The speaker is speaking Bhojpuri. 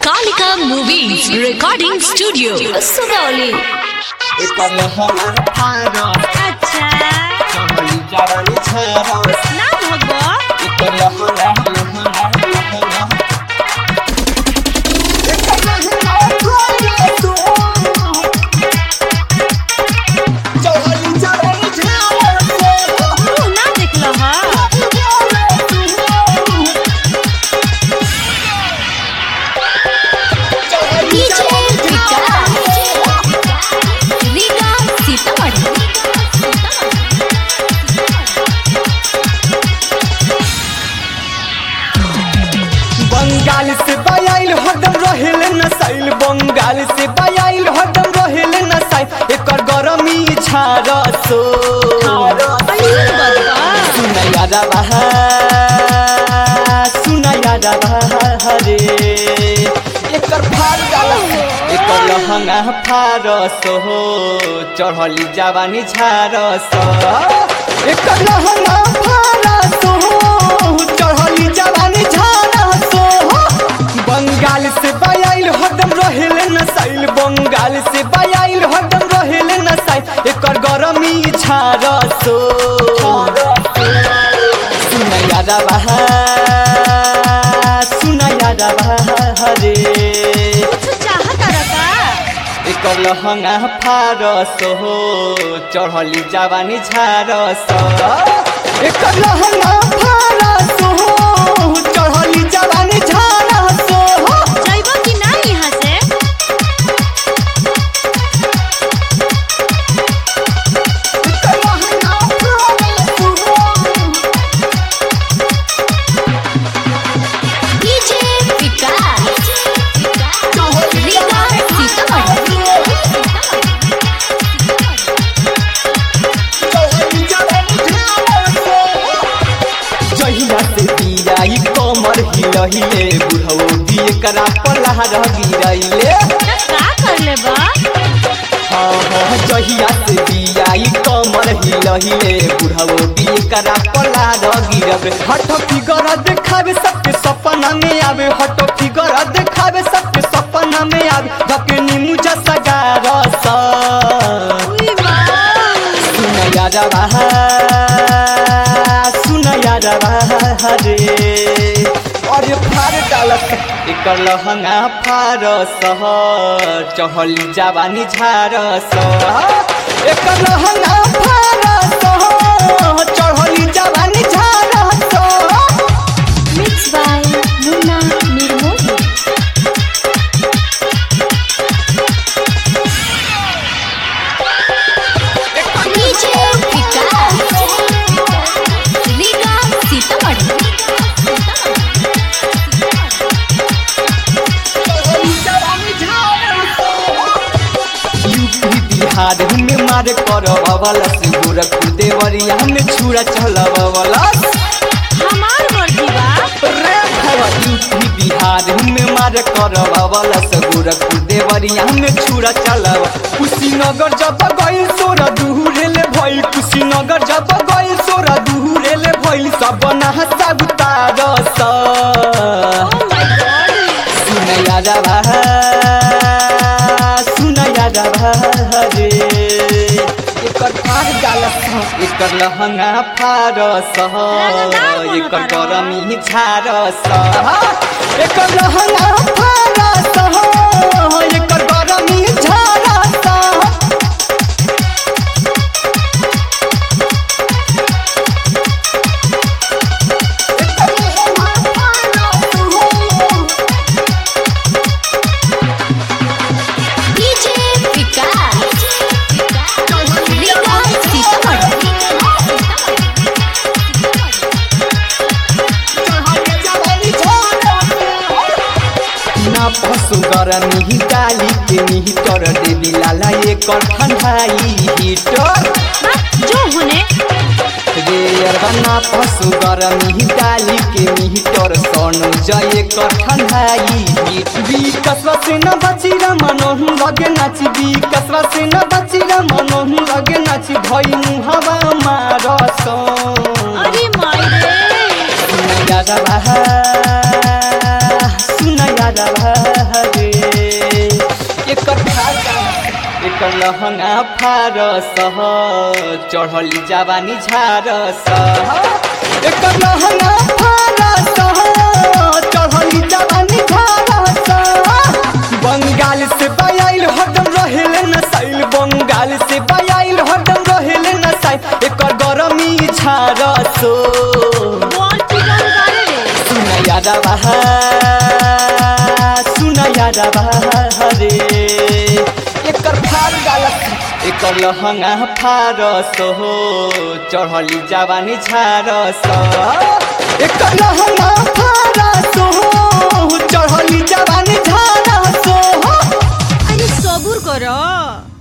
Kalika Movies Recording Studio, Sugauli. एकर हमार फारा अच्छा चहली जवानी छारा ना भगो एकर हमार हमार हमार एकर हमार फारा तो चहली जवानी छारा तू ना देखल ह DJ Vikas. Riga Sitamarhi. Bengal से बयाइल हरदम रहेल नसाइल बंगाल से बयाइल हरदम रहेल नसाइल एकर गरमी छारसो सुनया रहा सुनया रहा रे एकर फार जाला एकर लहंगा फारसो चढ़ली जवानी झारसो एकर लहंगा फारसो चढ़ली जवानी झारसो बंगाल से बयाइल हरदम रहेल नसाइल बंगाल से बयाइल हरदम रहेल नसाइल एकर गरमी झारसो सुनया रहा सुनया रहा रे कुछ चाहत रका एकर लहंगा फारस हो चढ़ली जवानी झारस एकर लहंगा फारस हो चढ़ली जवानी झारस हो जइबो कि ना यहाँ से एकर लहंगा फारस हो DJ Vikas. Riga Sitamarhi. जहिया से दियाई कमर हिलहिले बुढ़ऊ दिए करा पलहर गिरैले त का कर ले बा हाँ हाँ जहिया से दियाई कमर हिलहिले बुढ़ऊ दिए करा पलहर गिरबे हट फिगर देखावे सबके सपना में आवे हट फिगर देखावे सबके सपना में आवे धके नीमू जैसा गारस उई मां सुनया रहा सुनया रहा रे अरे फार डालस एकर लहंगा फारस चहली जवानी झारस एकर लहंगा फारस चढ़ली जवानी झारस Mixed by Munna Nirmoli. DJ Vikas. Riga Sitamarhi. UP Bihar में मार कर अवलस गोरखपुर देवरिया में छुरा चलवलस हमार मर्जी बा रे भवा यूपी बिहार में मार कर अवलस गोरखपुर देवरिया में छुरा चलव कुशीनगर जब गइल सोरा दूरेल भइल कुशीनगर जब गइल सोरा दूरेल भइल सब नहसा उतारस ओ माय गॉड सुनया रहा सुनया रहा रे एकर फार डालस एकर लहंगा फारस रंगदार एकर बनता रह। गरमी झारस एकर लहंगा फारस एकर गरमी झारस DJ Vikas. Riga Sitamarhi. ना पशु गरमी डाली के निही कर देवी लाला एकर ठंडाई हीटर बा जो होने रे अरबना पशु गरमी डाली के मीटर सोनू जय कर ठंडाई बी कसवा से न बची र मनोहु लगे नाची बी कसवा से न बची र मनोहु लगे नाची भई मुहावा मारस अरे माय रे सुनया रहा सुनया यारा रे एकर फाका एकर लहंगा फारस चढ़ली जवानी झारस एकर लहंगा फारस चढ़ली जवानी झारस बंगाल से बयाइल हरदम रहेले नसाइल बंगाल से बयाइल हरदम रहेले नसाइल एकर गरमी झारसो बोल चिकन करे रे सुन यादा बहा सुन यादा बहा रे एकर फार गालत एकर लहंगा फारस हो चढ़ली जवानी झारस एकर लहंगा फारस हो चढ़ली जवानी झारस हो अरे सबुर करो